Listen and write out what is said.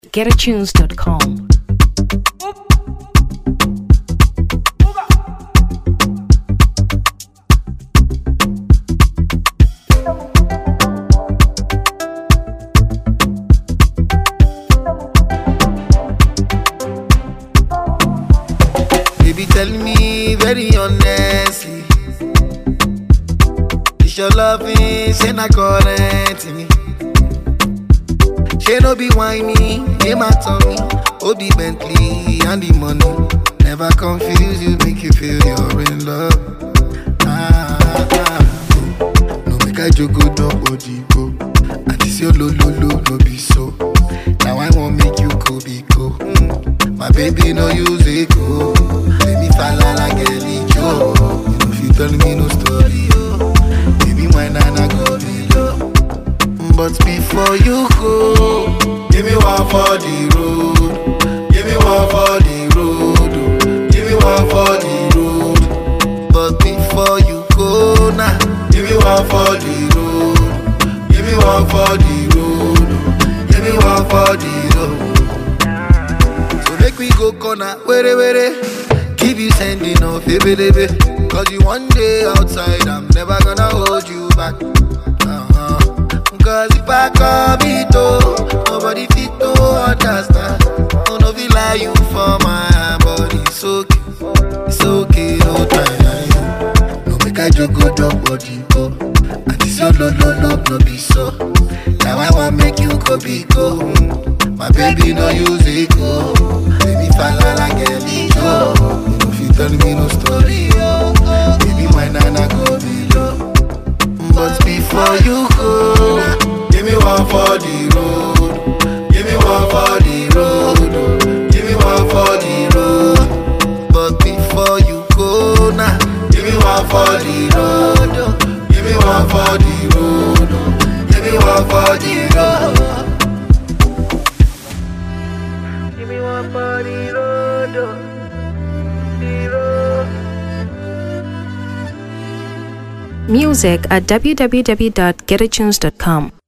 getatunes.com. Baby, tell me very honestly. Is your loving say na current me? She no be whiny, name at me. Oh, the Bentley and the money. Never confuse you, make you feel you're in love. Ah, ah, oh. No make I joke, go down body go. And this your lo lo lo no be so. Now I want make you go be go. Mm. My baby no use it go. Let me fall like a Joe. You know if you tell me no story, oh. Baby, my nana go be low. But before you go, give me one for the road. Give me one for the road. oh. Give me one for the road. But before you go now, give me one for the road. Give me one for the road. oh. Give me one for the road. So make we go corner, were were. Keep you sending off, baby, baby. Cause you one day outside, I'm never gonna hold you back. Uh-huh. Cause if I come it oh, nobody fit to understand. Oh, no, feel like you for my body. It's okay, it's okay, no time. No make I joke, go down body, go. And this your no, no, no, no, be so. Now I want make you go be go. Mm. My baby no use it go. Baby fall like a go. You know if you tell me no story, oh. Baby my nana go be low. But before you go, give me one for the road. Give me one for the road. Give me one for the road. But before you go now, give me one for the road. Give me one for the road. Give me one for the road. Give me one for the road. The road. Music at www.getatunes.com.